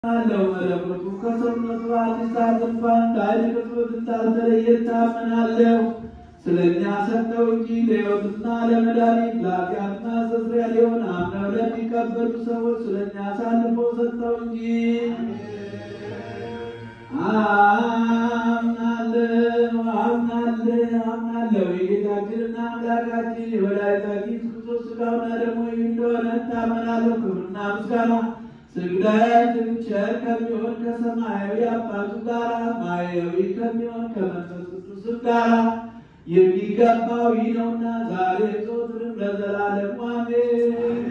አለው መለኮቱ ከሰውነቱ አዲስ እንኳን ከኃይል ቅጽበት እንዳልተለየ ታመናለሁ። ስለ እኛ ሰጠው እንጂ ለሕይወትና ለመድኃኒት ለኃጢአትና መስተስሪያ ሊሆን አምነው ለሚቀበሉ ሰዎች ስለ እኛ አሳልፎ ሰጠው እንጂ። አምናለሁ አምናለሁ አምናለሁ የጌታችንና አምላካችን የወላዲታችን ክርስቶስ ሥጋውና ደሙ ይህ እንደሆነ እታመናለሁ። ክብርና ምስጋና ስግደት ቸር ከሚሆን ከሰማያዊ አባቱ ጋር ማያዊ ከሚሆን ከመንፈስ ቅዱስም ጋር የሚገባው ይህ ነውና ዛሬ ዘወትርም ለዘላለሙ አሜን።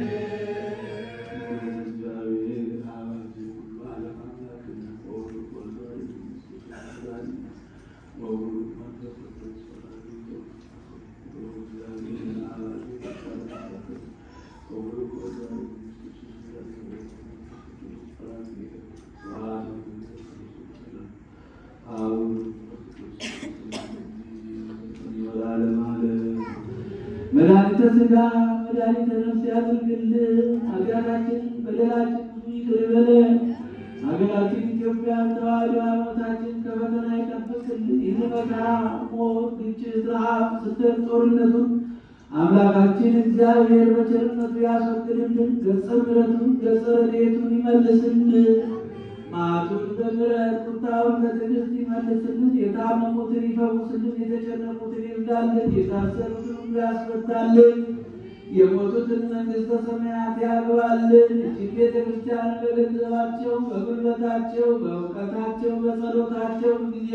መድኃኒተ ሥጋ መድኃኒተ ነፍስ ያድርግልን። ኃጢአታችን በደላችን ብዙ ይቅር ይበለን። ሀገራችን ኢትዮጵያ ተዋሕዶ ሃይማኖታችን ከፈተና ይጠብቅልን። ይህ መከራ፣ ሞት፣ ግጭት፣ ረሃብ፣ ስደት፣ ጦርነቱን አምላካችን እግዚአብሔር በቸርነቱ ያስወግድልን። ገጸ ምሕረቱን ገጸ ረድኤቱን ይመልስልን። መዓቱን በምሕረት ቁጣውን በትዕግስት ይመልስልን። የታመሙትን ይፈውስልን። የተጨነቁትን ይርዳልን። የታሰሩትን ሁሉ ያስፈታልን። የሞቱትን መንግሥተ ሰማያት ያግባልን። እጅግ ቤተ ክርስቲያን በገንዘባቸው፣ በጉልበታቸው፣ በእውቀታቸው፣ በጸሎታቸው ጊዜ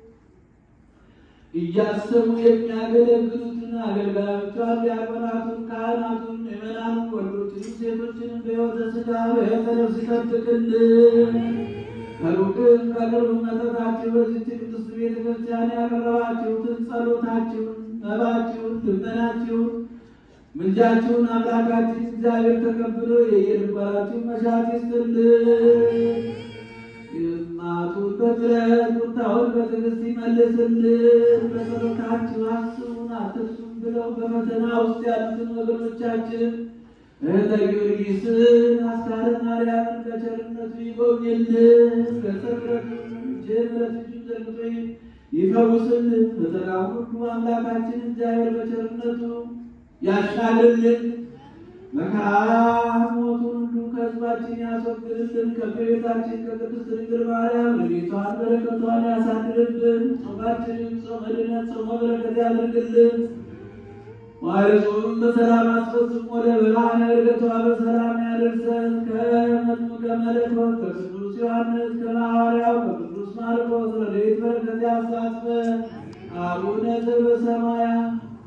እያሰቡ የሚያገለግሉትን አገልጋዮቿን፣ ዲያቆናቱን፣ ካህናቱን፣ ምዕመናኑን፣ ወንዶችንም ሴቶችንም በሕይወተ ሥጋ በሕይወተ ነፍስ ይጠብቅልን። ከሩቅም ከቅርብ መጠታችሁ በዚች ቅድስት ቤተ ክርስቲያን ያቀረባችሁትን ጸሎታችሁን፣ መባችሁን፣ ልመናችሁን፣ ምልጃችሁን አምላካችን እግዚአብሔር ተቀብሎ የየልባችሁን መሻት ይስጥልን። የማቱን በምሕረት ቁጣውን በትዕግስት ይመልስልን። በጸሎታችሁ አስቡን አትርሱም ብለው በፈተና ውስጥ ያሉትን ወገኖቻችን እህተ ጊዮርጊስን አስካለ ማርያምን በቸርነቱ ይጎብኝልን። በጸሎቱን ጀምረት እጁን ዘርግቶ ይፈውስልን። ፈተናውን ሁሉ አምላካችን እግዚአብሔር በቸርነቱ ያሻልልን። መከራ ሞቱን ሁሉ ከሕዝባችን ያስወግድልን። ከእመቤታችን ከቅድስት ድንግል ማርያም ረድኤቷን በረከቷን ያሳድርብን። ጾማችንን ጾመ ድነት ጾመ በረከት ያድርግልን። ዋይጾም በሰላም አስፈጽሞ ለብርሃነ ዕርገቷ በሰላም ያደርሰን። ከመጥምቀ መለኮት ከቅዱስ ዮሐንስ ከሐዋርያው ከቅዱስ ማርቆስ ረድኤት በረከት ያሳትፈን። አቡነ ዘበሰማያት